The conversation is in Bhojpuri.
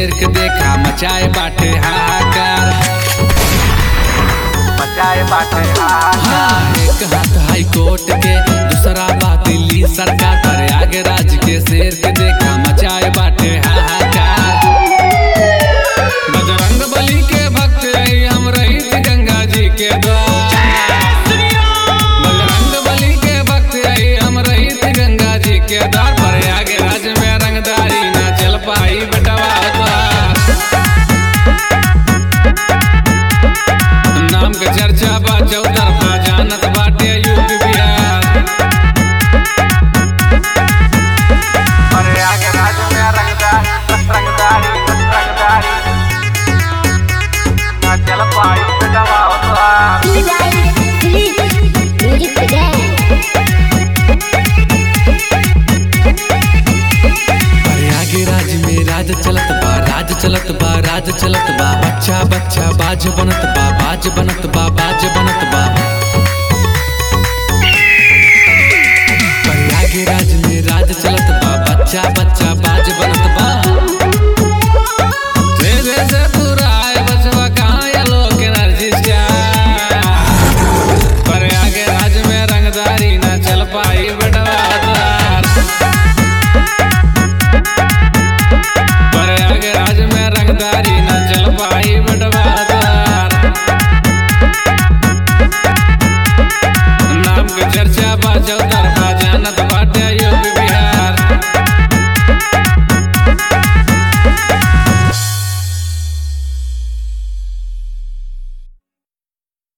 शेर के देखा मचाए बाटे हाहाकार मचाए बाटे हाहाकार हाँ, एक हाथ हाई कोर्ट के दूसरा बात दिल्ली सरकार पर आगे राज के शेर के देखा मचाए बाटे हाहाकार बजरंग बली के भक्त रही हम रहित गंगा जी के द्वार बजरंग बली के भक्त रही हम रहित गंगा जी के द्वार पर आगे राज में रंगदारी ना चल पाई बटवा द्वार नाम के चर्चा बा चौतरफा जानत बाटे यूपी बिहार अरे आगे राज में रंगदार रंगदारी रंगदारी ना चल पाई बेटवा उतार Music today. अरे आगे राज में राज चलत बा राज चलत बा राज चलत बा बच्चा बच्चा बाज बनत बा बाज बनत